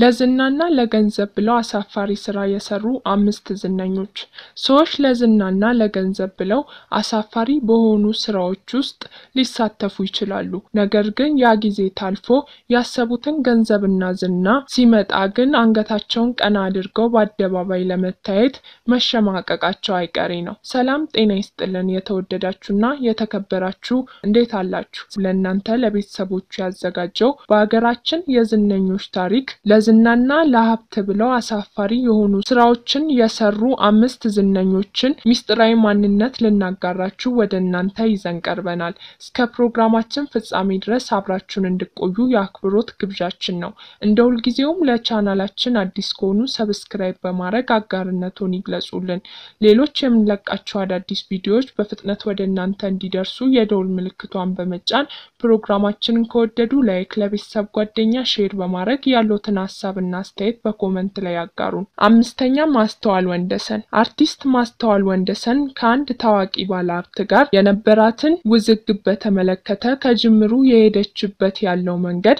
ለዝናና ለገንዘብ ብለው አሳፋሪ ስራ የሰሩ አምስት ዝነኞች። ሰዎች ለዝናና ለገንዘብ ብለው አሳፋሪ በሆኑ ስራዎች ውስጥ ሊሳተፉ ይችላሉ። ነገር ግን ያ ጊዜ ታልፎ ያሰቡትን ገንዘብና ዝና ሲመጣ ግን አንገታቸውን ቀና አድርገው በአደባባይ ለመታየት መሸማቀቃቸው አይቀሬ ነው። ሰላም ጤና ይስጥልን። የተወደዳችሁና የተከበራችሁ እንዴት አላችሁ? ለእናንተ ለቤተሰቦቹ ያዘጋጀው በሀገራችን የዝነኞች ታሪክ ለዝናና ለሀብት ብለው አሳፋሪ የሆኑ ስራዎችን የሰሩ አምስት ዝነኞችን ሚስጥራዊ ማንነት ልናጋራችሁ ወደ እናንተ ይዘን ቀርበናል። እስከ ፕሮግራማችን ፍጻሜ ድረስ አብራችሁን እንድቆዩ የአክብሮት ግብዣችን ነው። እንደ ሁልጊዜውም ለቻናላችን አዲስ ከሆኑ ሰብስክራይብ በማድረግ አጋርነቱን ይግለጹልን። ሌሎች የምንለቃቸው አዳዲስ ቪዲዮዎች በፍጥነት ወደ እናንተ እንዲደርሱ የደውል ምልክቷን በመጫን ፕሮግራማችንን ከወደዱ ላይክ፣ ለቤተሰብ ጓደኛ ሼር በማድረግ ያሉትን ሀሳብና አስተያየት በኮመንት ላይ ያጋሩን። አምስተኛ ማስተዋል ወንደሰን። አርቲስት ማስተዋል ወንደሰን ከአንድ ታዋቂ ባለሀብት ጋር የነበራትን ውዝግብ በተመለከተ ከጅምሩ የሄደችበት ያለው መንገድ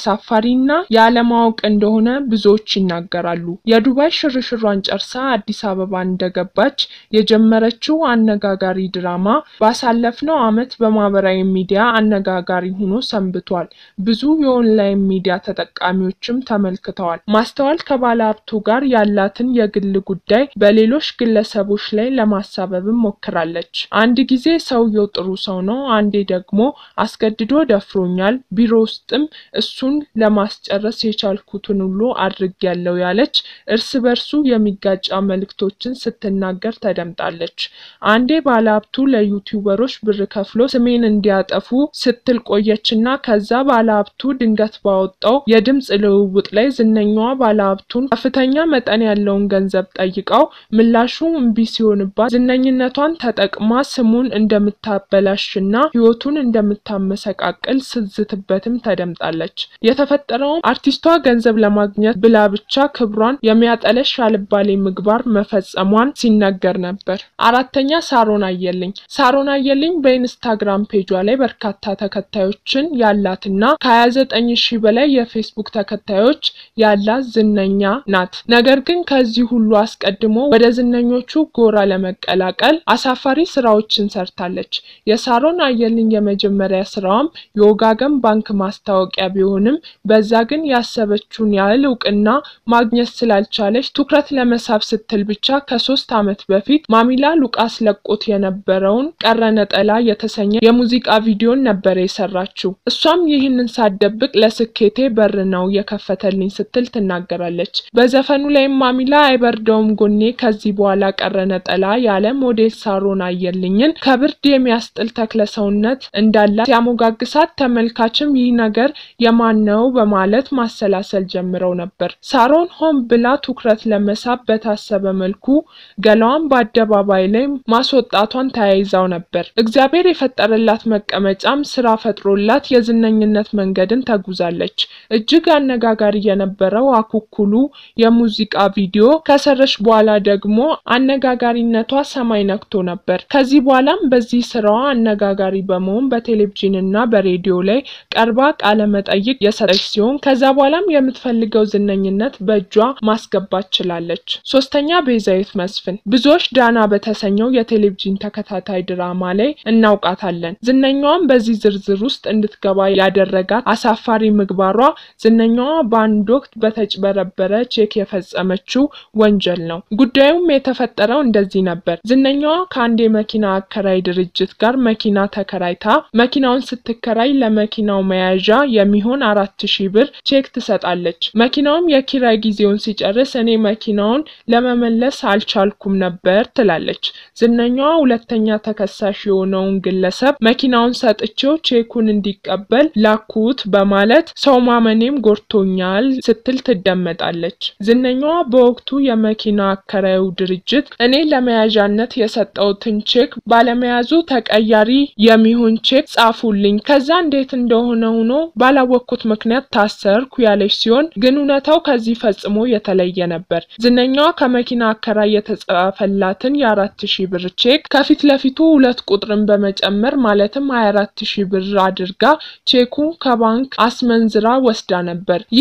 አሳፋሪና ያለማወቅ እንደሆነ ብዙዎች ይናገራሉ። የዱባይ ሽርሽሯን ጨርሳ አዲስ አበባ እንደገባች የጀመረችው አነጋጋሪ ድራማ ባሳለፍነው ዓመት በማህበራዊ ሚዲያ አነጋጋሪ ሆኖ ሰንብቷል። ብዙ የኦንላይን ሚዲያ ተጠቃሚዎችም ተመልክተዋል። ማስተዋል ከባለ ሀብቱ ጋር ያላትን የግል ጉዳይ በሌሎች ግለሰቦች ላይ ለማሳበብም ሞክራለች። አንድ ጊዜ ሰውየው ጥሩ ሰው ነው፣ አንዴ ደግሞ አስገድዶ ደፍሮኛል፣ ቢሮ ውስጥም እሱን ለማስጨረስ የቻልኩትን ሁሉ አድርጌያለሁ ያለች እርስ በርሱ የሚጋጫ መልእክቶችን ስትናገር ተደምጣለች። አንዴ ባለ ሀብቱ ለዩቲዩበሮች ብር ከፍሎ ስሜን እንዲያጠፉ ስትል ቆየችና ከዛ ባለ ሀብቱ ድንገት ባወጣው የድምፅ ልውውጥ ላይ ዝነኛዋ ባለሀብቱን ከፍተኛ መጠን ያለውን ገንዘብ ጠይቃው ምላሹ እምቢ ሲሆንባት ዝነኝነቷን ተጠቅማ ስሙን እንደምታበላሽና ሕይወቱን እንደምታመሰቃቅል ስትዝትበትም ተደምጣለች። የተፈጠረውም አርቲስቷ ገንዘብ ለማግኘት ብላ ብቻ ክብሯን የሚያጠለሽ አልባሌ ምግባር መፈጸሟን ሲነገር ነበር። አራተኛ ሳሮን አየልኝ። ሳሮን አየልኝ በኢንስታግራም ፔጇ ላይ በርካታ ተከታዮችን ያላትና ከ29 ሺህ በላይ የፌስቡክ ተከታዮች ያላት ዝነኛ ናት። ነገር ግን ከዚህ ሁሉ አስቀድሞ ወደ ዝነኞቹ ጎራ ለመቀላቀል አሳፋሪ ስራዎችን ሰርታለች። የሳሮን አየልኝ የመጀመሪያ ስራዋም የወጋገን ባንክ ማስታወቂያ ቢሆንም በዛ ግን ያሰበችውን ያህል እውቅና ማግኘት ስላልቻለች ትኩረት ለመሳብ ስትል ብቻ ከሶስት ዓመት በፊት ማሚላ ሉቃስ ለቆት የነበረውን ቀረ ነጠላ የተሰኘ የሙዚቃ ቪዲዮን ነበር የሰራችው። እሷም ይህንን ሳትደብቅ ለስኬቴ በር ነው የከፈተልኝ ስትል ትናገራለች። በዘፈኑ ላይም ማሚላ አይበርደውም ጎኔ ከዚህ በኋላ ቀረ ነጠላ ያለ ሞዴል ሳሮን አየልኝን ከብርድ የሚያስጥል ተክለ ሰውነት እንዳላት ሲያሞጋግሳት ተመልካችም ይህ ነገር የማን ነው በማለት ማሰላሰል ጀምረው ነበር። ሳሮን ሆን ብላ ትኩረት ለመሳብ በታሰበ መልኩ ገላዋን በአደባባይ ላይ ማስወጣቷን ተያይዛው ነበር። እግዚአብሔር የፈጠረላት መቀመጫም ስራ ፈጥሮላት የዝነኝነት መንገድን ተጉዛለች። እጅግ አነጋጋሪ የነበረው አኩኩሉ የሙዚቃ ቪዲዮ ከሰረች በኋላ ደግሞ አነጋጋሪነቷ ሰማይ ነክቶ ነበር። ከዚህ በኋላም በዚህ ስራዋ አነጋጋሪ በመሆን በቴሌቪዥን እና በሬዲዮ ላይ ቀርባ ቃለ መጠይቅ የሰጠች ሲሆን ከዛ በኋላም የምትፈልገው ዝነኝነት በእጇ ማስገባት ችላለች። ሶስተኛ ቤዛዊት መስፍን ብዙዎች ዳና በተሰኘው የቴሌቪዥን ተከታታይ ድራማ ላይ እናውቃታለን። ዝነኛዋም በዚህ ዝርዝር ውስጥ እንድትገባ ያደረጋት አሳፋሪ ምግባሯ ዝነኛዋ በአንድ ወቅት በተጭበረበረ ቼክ የፈጸመችው ወንጀል ነው። ጉዳዩም የተፈጠረው እንደዚህ ነበር። ዝነኛዋ ከአንድ የመኪና አከራይ ድርጅት ጋር መኪና ተከራይታ መኪናውን ስትከራይ ለመኪናው መያዣ የሚሆን አራት ሺህ ብር ቼክ ትሰጣለች። መኪናውም የኪራይ ጊዜውን ሲጨርስ እኔ መኪናውን ለመመለስ አልቻልኩም ነበር ትላለች። ዝነኛዋ ሁለተኛ ተከሳሽ የሆነውን ግለሰብ መኪናውን ሰጥቼው ቼኩን እንዲቀበል ላኩት በማለት ሰው ማመኔም ጎድቶኛል ስትል ትደመጣለች። ዝነኛዋ በወቅቱ የመኪና አከራዩ ድርጅት እኔ ለመያዣነት የሰጠውትን ቼክ ባለመያዙ ተቀያሪ የሚሆን ቼክ ጻፉልኝ፣ ከዛ እንዴት እንደሆነ ሆኖ ባላወቅኩት ምክንያት ታሰርኩ ያለች ሲሆን ግን እውነታው ከዚህ ፈጽሞ የተለየ ነበር። ዝነኛዋ ከመኪና አከራይ የተጻፈላትን የአራት ሺህ ብር ቼክ ከፊት ለፊቱ ሁለት ቁጥርን በመጨመር ማለትም ሀያ አራት ሺህ ብር አድርጋ ቼኩን ከባንክ አስመንዝራ ወስዳ ነበር። ይህ ፍርድ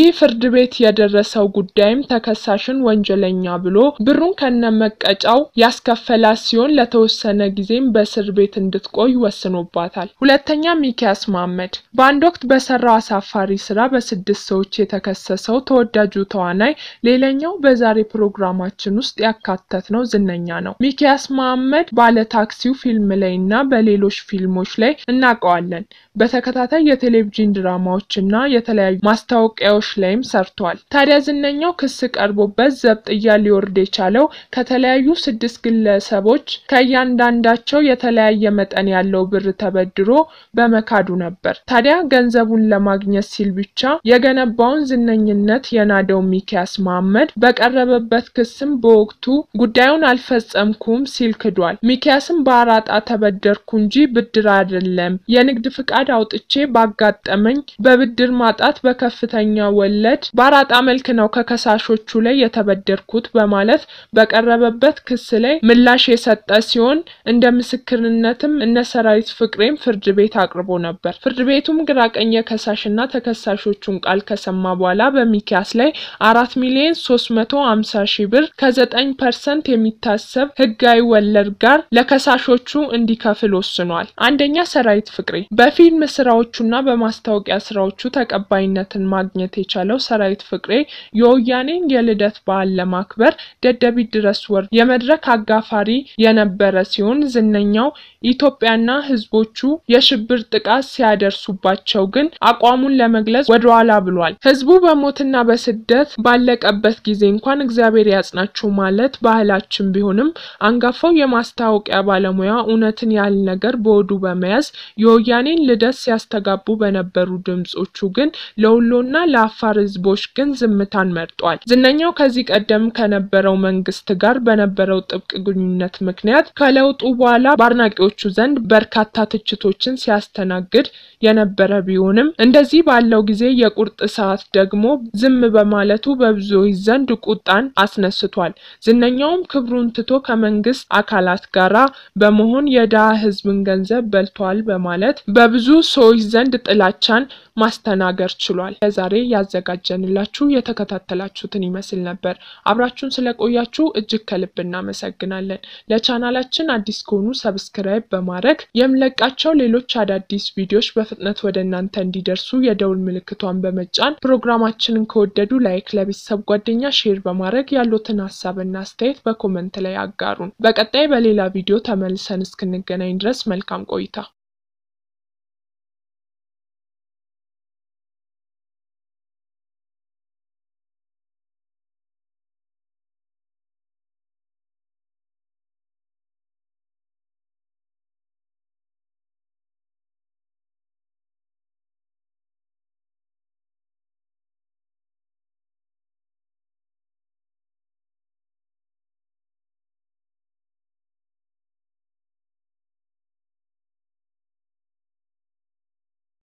ቤት የደረሰው ጉዳይም ተከሳሽን ወንጀለኛ ብሎ ብሩን ከነመቀጫው ያስከፈላት ሲሆን ለተወሰነ ጊዜም በእስር ቤት እንድትቆይ ወስኖባታል። ሁለተኛ ሚኪያስ መሐመድ በአንድ ወቅት በሰራው አሳፋሪ ስራ በስድስት ሰዎች የተከሰሰው ተወዳጁ ተዋናይ ሌላኛው በዛሬ ፕሮግራማችን ውስጥ ያካተት ነው ዝነኛ ነው። ሚኪያስ መሐመድ ባለ ታክሲው ፊልም ላይ እና በሌሎች ፊልሞች ላይ እናውቀዋለን። በተከታታይ የቴሌቪዥን ድራማዎች እና የተለያዩ ማስታወቂያዎች ላይም ሰርቷል። ታዲያ ዝነኛው ክስ ቀርቦበት ዘብጥያ ሊወርድ የቻለው ከተለያዩ ስድስት ግለሰቦች ከእያንዳንዳቸው የተለያየ መጠን ያለው ብር ተበድሮ በመካዱ ነበር። ታዲያ ገንዘቡን ለማግኘት ሲል ብቻ የገነባውን ዝነኝነት የናደው ሚኪያስ መሐመድ በቀረበበት ክስም በወቅቱ ጉዳዩን አልፈጸምኩም ሲል ክዷል። ሚኪያስም በአራጣ ተበደርኩ እንጂ ብድር አይደለም፣ የንግድ ፍቃድ አውጥቼ ባጋጠመኝ በብድር ማጣት በከፍተኛ ወለድ በአራጣ መልክ ነው ከከሳሾቹ ላይ የተበደርኩት በማለት በቀረበበት ክስ ላይ ምላሽ የሰጠ ሲሆን እንደ ምስክርነትም እነ ሰራዊት ፍቅሬም ፍርድ ቤት አቅርቦ ነበር። ፍርድ ቤቱም ግራቀኝ የከሳሽና ተከሳሾቹን ቃል ከሰማ በኋላ በሚኪያስ ላይ አራት ሚሊዮን ሶስት መቶ ሀምሳ ሺህ ብር ከዘጠኝ ፐርሰንት የሚታሰብ ህጋዊ ወለድ ጋር ለከሳሾቹ እንዲከፍል ወስኗል። አንደኛ ሰራዊት ፍቅሬ በፊልም ስራዎቹና በማስታወቂያ ስራዎቹ ተቀባይነትን ማግኘት የቻለው ሰራዊት ፍቅሬ የወያኔን የልደት በዓል ለማክበር ደደቢት ድረስ ወርዶ የመድረክ አጋፋሪ የነበረ ሲሆን ዝነኛው ኢትዮጵያና ህዝቦቹ የሽብር ጥቃት ሲያደርሱባቸው ግን አቋሙን ለመግለጽ ወደኋላ ብሏል። ህዝቡ በሞትና በስደት ባለቀበት ጊዜ እንኳን እግዚአብሔር ያጽናችሁ ማለት ባህላችን ቢሆንም አንጋፋው የማስታወቂያ ባለሙያ እውነትን ያህል ነገር በወዱ በመያዝ የወያኔን ልደት ሲያስተጋቡ በነበሩ ድምጾቹ ግን ለወሎና ለአፋር ህዝቦች ግን ዝምታን መርጧል። ዝነኛው ከዚህ ቀደም ከነበረው መንግስት ጋር በነበረው ጥብቅ ግንኙነት ምክንያት ከለውጡ በኋላ በአድናቂዎቹ ዘንድ በርካታ ትችቶችን ሲያስተናግድ የነበረ ቢሆንም እንደዚህ ባለው ጊዜ የቁርጥ ሰዓት ደግሞ ዝም በማለቱ በብዙዎች ዘንድ ቁጣን አስነስቷል። ዝነኛውም ክብሩን ትቶ ከመንግስት አካላት ጋራ በመሆን የድሃ ህዝብን ገንዘብ በልቷል በማለት በብዙ ሰዎች ዘንድ ጥላቻን ማስተናገር ችሏል። ለዛሬ ያዘጋጀንላችሁ የተከታተላችሁትን ይመስል ነበር። አብራችሁን ስለቆያችሁ እጅግ ከልብ እናመሰግናለን። ለቻናላችን አዲስ ከሆኑ ሰብስክራይብ በማድረግ የምለቃቸው ሌሎች አዳዲስ ቪዲዮዎች በፍጥነት ወደ እናንተ እንዲደርሱ የደውል ምልክቷን በመጫን ፕሮግራማችንን ከወደዱ ላይክ፣ ለቤተሰብ ጓደኛ ሼር በማድረግ ያሉትን ሀሳብና አስተያየት በኮመንት ላይ አጋሩን። በቀጣይ በሌላ ቪዲዮ ተመልሰን እስክንገናኝ ድረስ መልካም ቆይታ